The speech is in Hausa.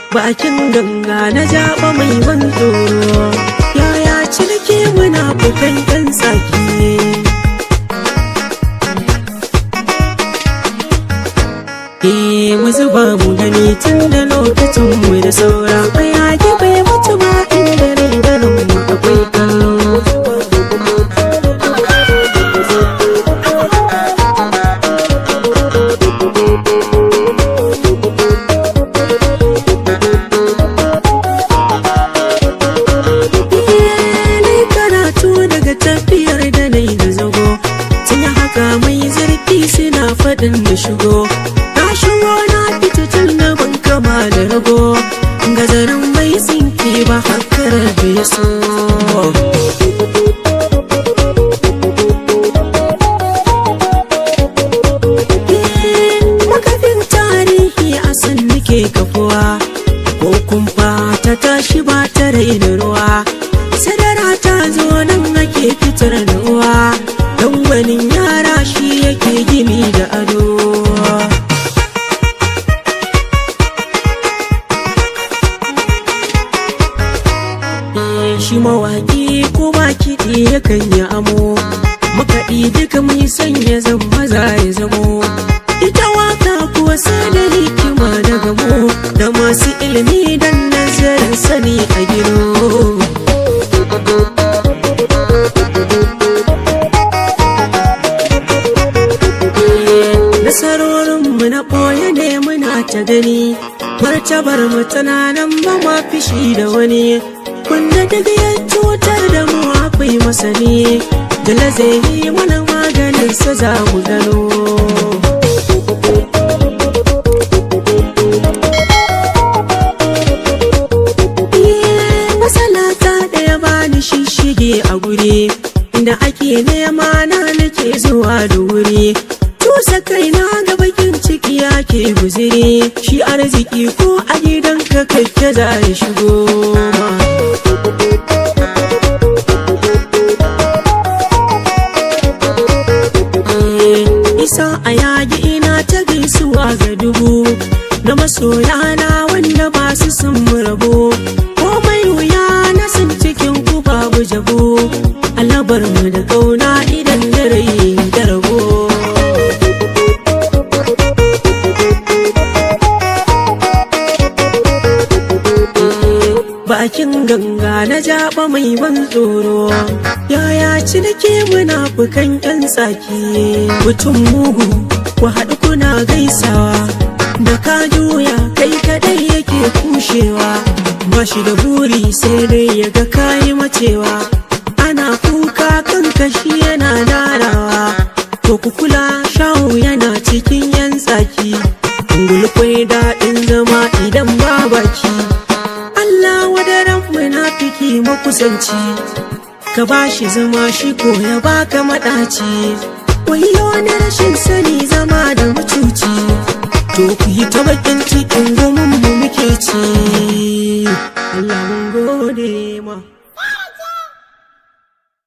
bakin ganga na jaba mai ban tsoro yaya cinike muna bukan ɗan tsaki Eh mu zuba mu gani tun da lokacin mu da saura bayaki bai mutu ba inda rai ganin mu akwai kallo Nai karatu daga tafiyar da nai da zago tun haka mai zurfi suna faɗin da shigo na shigo na fita tun na ban kama da rago gazarin mai tsinki ba hakar bai so makafin tarihi a san nake kafuwa ko kumfa ta tashi ba ta raina ruwa sadara ta zo nan ake fitar da ruwa dan wani yara shi yake gini da ado Eh, shi mawaƙi ko ba kiɗi yakan yi amo makaɗi duka mai sanya zan maza ya zamo ita waka kuwa sai da hikima da gamo da masu ilimi dan nazarin sani a giro nasarorinmu na ɓoye ne muna ta gani martabar mu tana nan ba ma fishi da wani wanda daga ya cutar da mu akwai masani da zai yi mana maganin sa za mu gano masala ta ɗaya bani shishige a guri inda ake nema na nake zuwa da wuri tusa kaina ga bakin ciki yake guziri shi arziki ko a gidanka kake za ya shigo ma isa a yagi ina ta gaisuwa ga dubu na masoyana wanda ba su sun rabo komai wuya na san cikin ku babu jabo alabar mu da kauna idan da rai da rabo bakin ganga na jaba mai ban tsoro yaya cinike munafukan yan tsaki mutum mugu ku haɗu kuna gaisawa da ka juya kai kadai yake kushewa ba shi da buri sai dai ya ga kayi macewa ana kuka kan kashi yana narawa to ku kula shawo yana cikin yan tsaki gulkwai daɗin zama idan ba baki Allah wadaran munafiki makusanci ka bashi zama shi ko ya baka maɗaci wayo na rashin sani zama da mutuci to ku yi ta bakin cikin gomin mu muke ci Allah mun gode ma